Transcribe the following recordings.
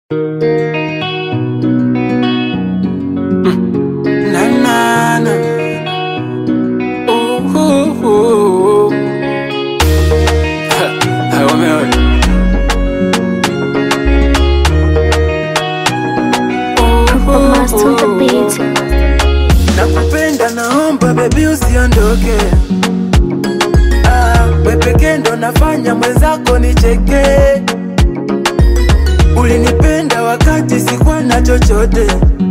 Na na na. Ooh, ooh, ooh. Ha, ha, wameona. Ooh, ooh, Master of the ooh. beat. Nakupenda, naomba bebi usiondoke. Ah, we pekee ndo nafanya mwenzako nicheke. Ulinipenda wakati sikuwa na chochote.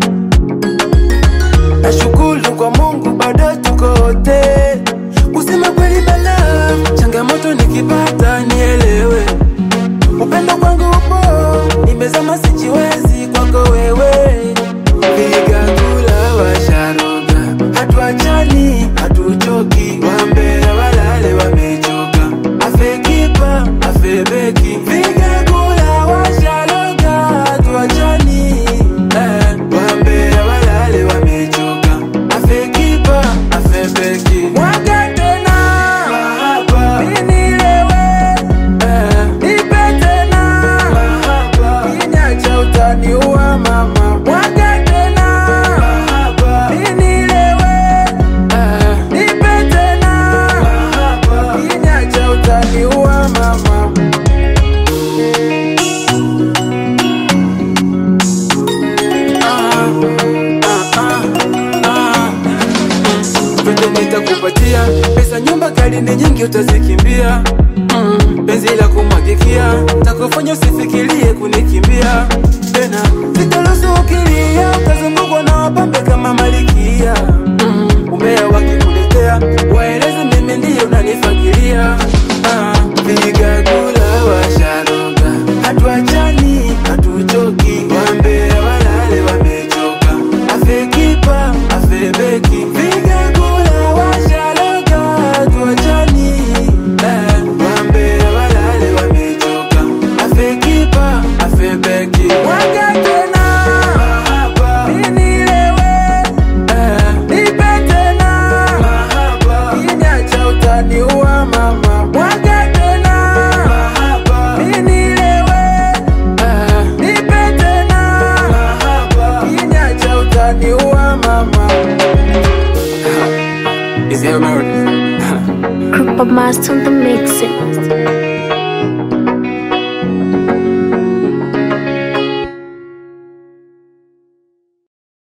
Nashukuru kwa Mungu bado tuko wote. Kusema kweli bala, changamoto nikipata nielewe. Upendo kwangu upo, nimezama sijiwezi kwako wewe. Piga kula washaroga, hatuachani, hatuchoki. Wambea walale wamechoka, afe kipa, afe beki. Piga kula washaroga, hatuachani, eh. Wambea walale wamechoka, afe kipa, afe beki. Mwaga tena mahaba, ninilewe, eh. Nipe tena mahaba, kinyacha utaniua mama. Mwaga tena mahaba, ninilewe, eh. Nipe tena mahaba, kinyacha utaniua mama. Ah, ah, ah, ah. Vyote nitakupatia pesa, nyumba, gari ni nyingi, utazikimbia mm. Penzi la kumwagikia takufanya usifikirie kunikimbia tena, sitaruhusu ukilia utazungukwa na wapambe kama malikia mm. Umbea wakikuletea waeleze mimi ndiye unanifakiria ah. Piga kula washaroga, hatuachani, hatuchoki, wambea walale wamechoka, afe kipa, afe beki, piga kula washaroga, hatuachani, eh, wambea walale wamechoka, afe kipa, afe beki, mwaga tena mahaba, ninilewe, eh, nipe tena mahaba, kinyacha utaniua mama, mwaga tena mahaba, ninilewe, eh, nipe tena mahaba, kinyacha utaniua mama. Is he American? Group of Master on the mixing.